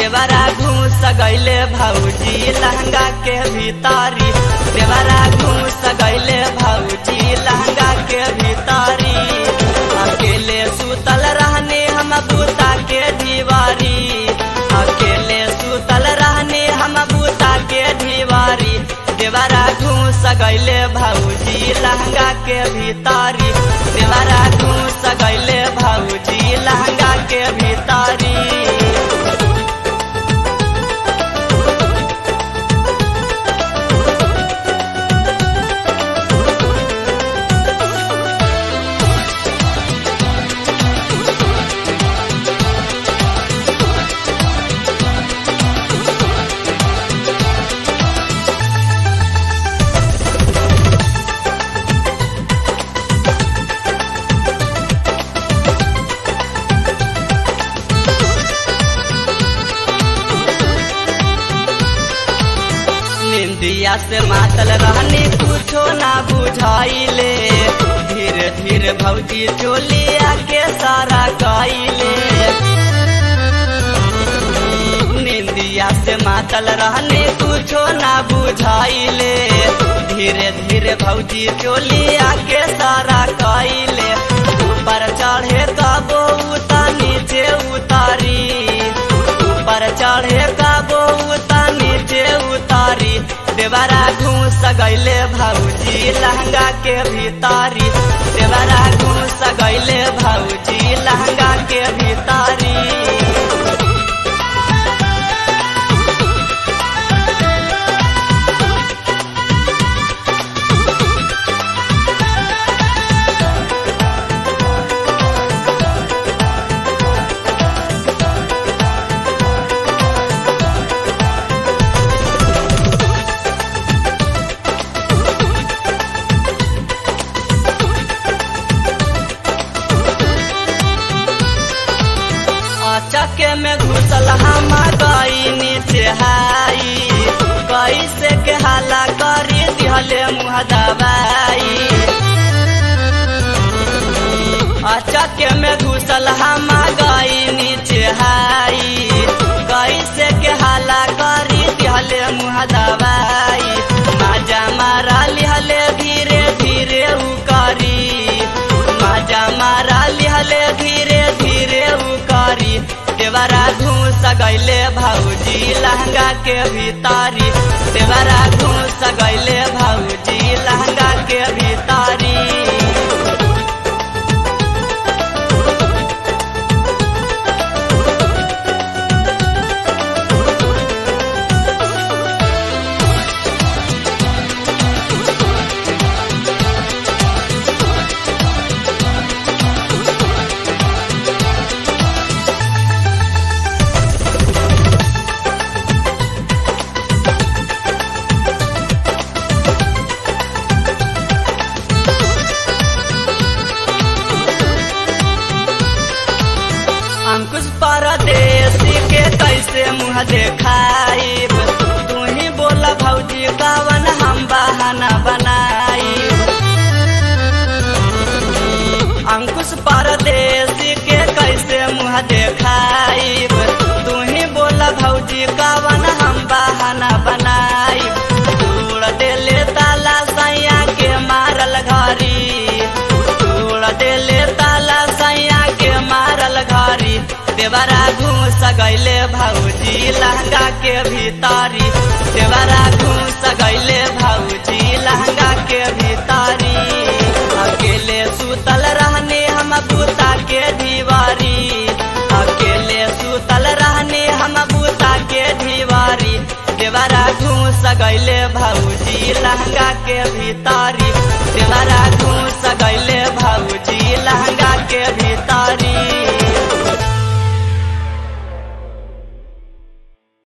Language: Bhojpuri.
देवरा घूस गैले भौजी लहंगा के भीतारी देवरा घूस गैले भौजी लहंगा के भीतारी अकेले सुतल रहने हम बूता के दीवारी अकेले सुतल रहने हम बूता के दीवारी देवरा घूस गैले भौजी लहंगा के भीतारी देवरा घूस गैले भौजी लहंगा के भीतारी निंदिया से मातल रहनी कुछो ना बुझाइले धीरे धीरे भौजी चोलिया के सारा कइले निंदिया से मातल रहनी कुछो ना बुझाइले धीरे धीरे भौजी चोलिया के सारा कइले ऊपर चढ़े कबो उता नीचे उतारी ऊपर चढ़े कबो उता नीचे उतारी देवरा घूस गैले भौजी लहंगा के भीतारी देवरा घूस गैले भौजी लहंगा के भीतारी चके में घुसल हम गई नीचे हाई कैसे के हाला करी दिहले मुँह दबाई चके में घुसल हम गई नीचे हाई कैसे के हाला करी दिहले मुँह दबाई माजा मारा लिहले धीरे धीरे उकरी माजा मारा लिहले धीरे धीरे उकरी देवरा घूस गैले भौजी लहंगा के भीतारी देवरा घूस गैले भौजी लहंगा के भीतारी अंकुश परदेसी के कैसे मुँह देखाइब तू ही बोला भौजी कवन हम बहाना बनाई अंकुश परदेसी के कैसे मुँह देखाइब तू ही बोला भौजी कवन हम बहाना बनाई तोड़ देले ताला सैया के मारल घरी तोड़ देले ताला सैया के मारल घरी देवरा घूस गैले भौजी लहंगा के भीतारी देवरा घूस गैले भौजी लहंगा के भीतारी अकेले सुतल रहने हम बूता के दीवारी अकेले सुतल रहने हम बूता के दीवारी देवरा घूस गैले भौजी लहंगा के भीतारी देवरा घूस गैले भौजी लहंगा के